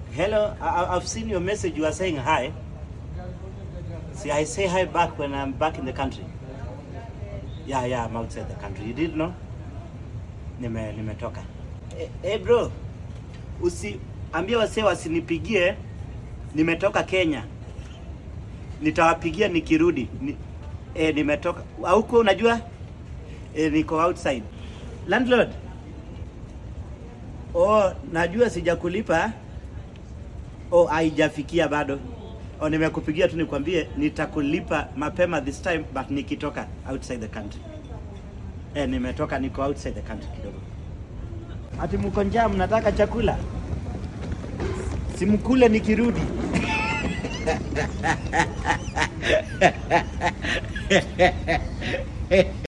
Hello, I, I've seen your message. You are saying hi. See, I say hi back when I'm back in the country. Yeah, yeah, I'm outside the country. You did know? Nime nimetoka. Eh, hey bro, usi ambia wasee wasinipigie. Nimetoka Kenya. Nitawapigia nikirudi. Ni, eh, nimetoka. Huko unajua? Eh, niko outside. Landlord. Oh, najua sijakulipa. Oh, haijafikia bado. Oh, nimekupigia tu nikwambie nitakulipa mapema this time but nikitoka outside the country. Eh, nimetoka niko outside the country kidogo. Ati mko njaa mnataka chakula? Simkule nikirudi.